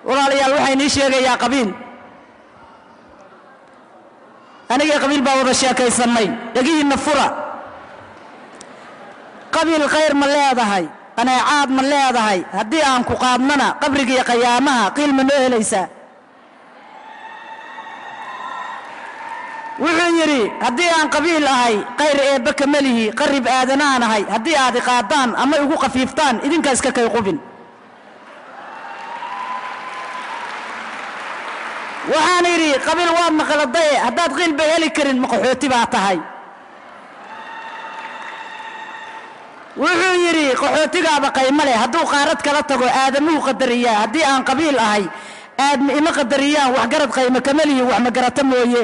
walaalayaal waxaa inii sheegayaa qabiil anigii qabiil baa wada sheekaysannay dhegihiinna fura qabiil khayr ma leedahay qaneecaad ma leedahay haddii aan ku qaadnana qabrigiiyo qayaamaha qiil ma noo helaysaa wuxuu yidhi haddii aan qabiil ahay qayr eebbe kamelihi qarib aadanaan ahay haddii aad i qaadaan ama igu khafiiftaan idinkaa iska kay qubin waxaan idhi qabiil waa maqaladaye haddaad qiilba heli karin maqaxooti baa tahay wuxuu yidhi qaxootigaaba qaymo leh hadduu qaarad kala tago aadamuhu qadariyaa haddii aan qabiil ahay aadma ima qadariyaan waxgarad qaymo kamelihi wax magarata mooye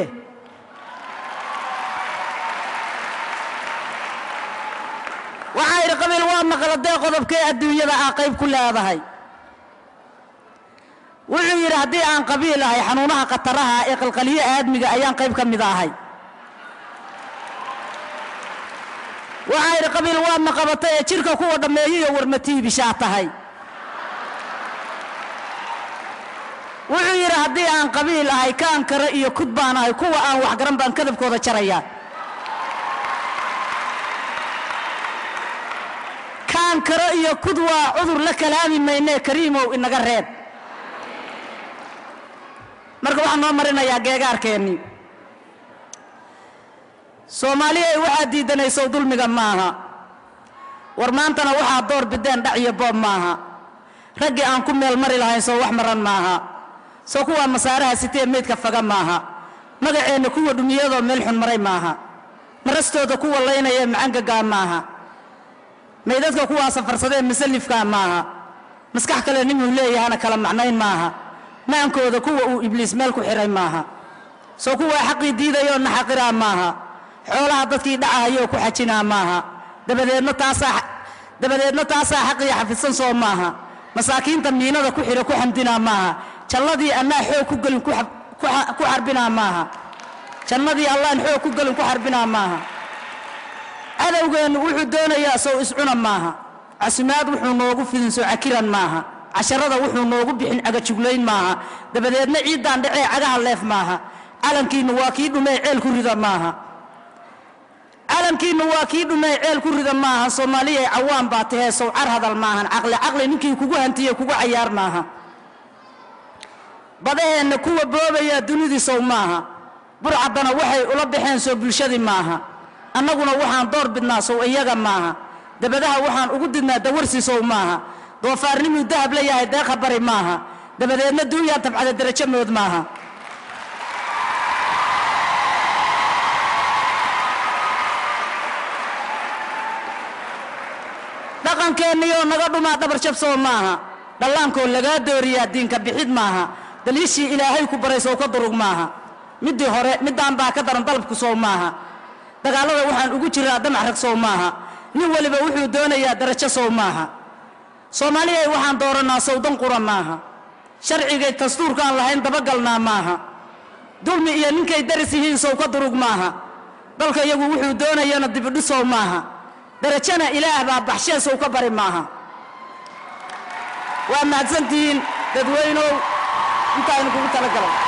waxaa idhi qabiil waa maqladee qodobkee adduunyada aa qayb ku leedahay wuxuu yidhi haddii aan qabiil ahay xanuunaha khataraha ee qalqaliyo aadmiga ayaan qayb ka mid ahay waxaa idhi qabiil waa maqabata ee jidhka kuwa dhammeeyiyo warmatiibishaa tahay wuxuu yidhi haddii aan qabiil ahay kaan kare iyo kud baan ahay kuwa aan waxgaran baan kadabkooda jarayaa kaan kare iyo kud waa cudur la kalaami maynee kariimow inaga reeb marka waxaan noo marinayaa geegaarkeennii soomaaliya waxaad diidanaysow dulmiga maaha war maantana waxaad door bideen dhac iyo boob maaha raggii aan ku meel mari lahayn soo wax maran maaha soo kuwaa masaaraha sitee meydka faga maaha magaceenna kuwa dhumiyadoo meel xun maray maaha marastooda kuwa laynaya macangagaa maaha maydadka kuwaa safarsadee masalifkaa maaha maskax kale ninuu leeyahana kala macnayn maaha maankooda kuwa uu ibliis meel ku xidhay maaha soo kuwaa xaqii diidayoo naxaqiraa maaha xoolaha dadkii dhacahayoo ku xajinaa maaha dabadeedna taasaa dabadeedna taasaa xaqii xafidsan soo maaha masaakiinta miinada ku xidha ku xamdinaa maaha jannadii annaa xoog ku gelin ku xab- ku xa- ku xarbinaa maaha jannadii allaan xoog ku gelin ku xarbinaa maaha cadowgeennu wuxuu doonayaa sow iscuna maaha casimaad wuxuu noogu fidin soo cakiran maaha casharada wuxuu noogu bixin cagajuglayn maaha dabadeedna ciiddaan dhacee cagaha leef maaha calankiinnu waa kii dhumee ceel ku rida maaha calankiinnu waa kii dhumee ceel ku rida maaha soomaaliyay cawaan baa tahee sow car hadal maahan caqli caqli ninkii kugu hantiye kugu cayaar maaha badaheenna kuwa boobayaa dunidii sow maaha burcaddana waxay ula baxeen soo bulshadii maaha annaguna waxaan door bidnaa sow iyaga maaha dabadaha waxaan ugu didnaa dawarsi sow maaha doofaarnimuu dahab la yahay deeqa bari maaha dabadeedna duunyaan tabcada derajo mood maaha dhaqankeenniyoo naga dhumaa dhabar jab sow maaha dhallaankoo lagaa dooriyaa diinka bixid maaha daliishii ilaahay ku baray sow ka durug maaha middii hore middaan baa ka daran dalabku sow maaha dagaallada waxaan ugu jiraa damac rag sow maaha nin weliba wuxuu doonayaa darajo sow maaha soomaaliyay waxaan doorannaa sowdan qura maaha sharcigay dastuurkaan lahayn dabagalnaa maaha dulmi iyo ninkay daris yihiin sow ka durug maaha dalka iyagu wuxuu doonayana dibidhisow maaha darajana ilaah baa baxshee sow ka bari maaha waa mahadsantihiin dadweynow intaaynu kugu talagalay